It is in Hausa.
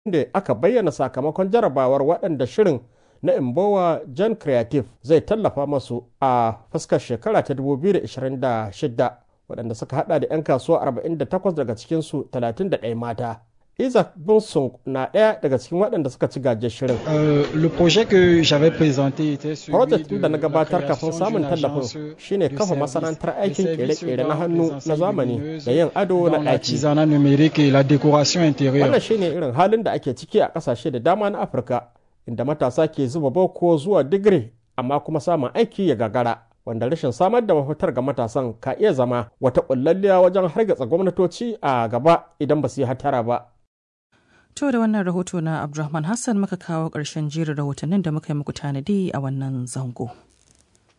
da aka bayyana sakamakon jarabawar waɗanda shirin na Imbowa John Creative zai tallafa masu a fuskar shekara ta 2026 waɗanda suka hada da 'yan kasuwa 48 daga cikinsu 31 mata. Isaac Bunson na ɗaya daga cikin waɗanda suka ci gaje shirin. Le projet que j'avais présenté était celui Project de da na la gabatar kafin création samun d'une tallafin agence shine de kafa service, masana'antar de aikin service kere-kere na dans hannu les na enseignes zamani lumineuses, da yin ado dans na ɗaki. l'artisanat numérique et la décoration intérieure. Wannan shine irin halin da ake ciki a ƙasashe da dama na Afirka inda matasa ke zuba boko zuwa digiri amma kuma samun aiki ya gagara. Wanda rashin samar da mafitar ga matasan ka iya zama wata ƙullalliya wajen hargatsa gwamnatoci a gaba idan ba su yi hatara ba. To da wannan rahoto na Abdulrahman Hassan muka kawo ƙarshen jerin rahotannin da muka yi muku tanadi a wannan zango.